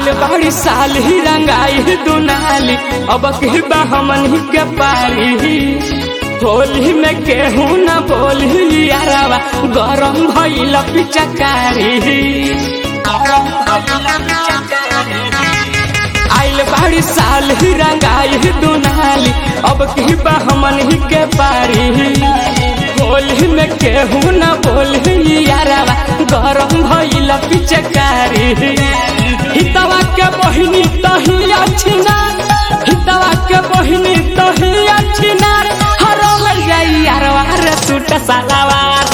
आइल बाड़ी साल ही रंगाई दुनाली अब के बा हमन ही के पारी होली में केहू न बोली यारावा गरम भइल पिचकारी आइल बाड़ी साल ही रंगाई दुनाली अब की बा हमन ही के पारी होली में केहू न बोली यारावा गरम भइल पिचकारी हितवा के बहिनी तही अच्छी ना हितवा के बहिनी तही अच्छी ना हरल जाई यारवा रे सूट सलावार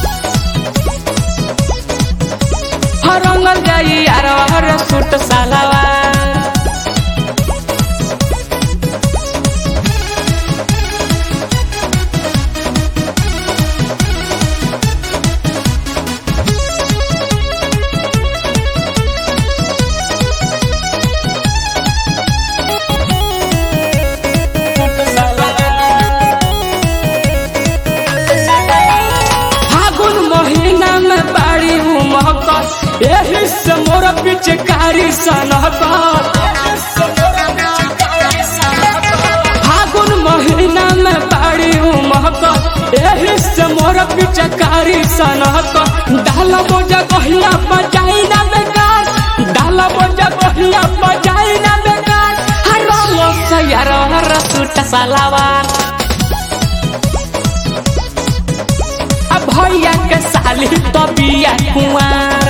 हरंगल जाई यारवा रे सूट सलावार फागुन महीना में बाड़ी उमहकत एही से मोर पिचकारी सनहकत फागुन महीना में बाड़ी उमहकत एही से मोर पिचकारी सनहकत डाल बोझा कहिया बजाई ना बेकार डाल बोझा कहिया बजाई ना बेकार हर रोज से यार हर सूट सलावार अब भैया के साली तो बिया कुंवार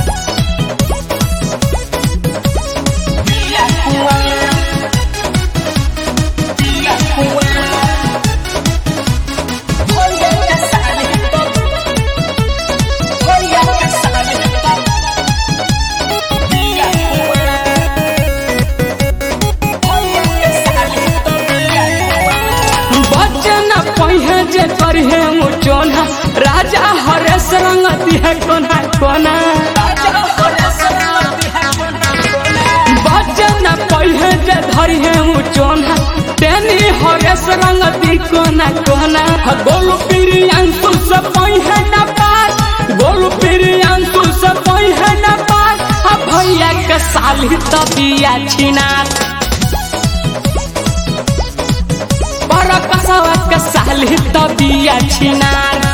बचन पहिए जे करिहे मुचोना राजा हरेश रंग दिहे कोना कोना बचन पहिए जे धरिहे मुचोना तेनी हरेश रंग दी कोना कोना गोलू पीरी अंशु से पहिए न पार गोलू पीरी अंशु से पहिए न पार आ भैया के साली तबिया छिनार पर कसवा के साली तबिया छिनार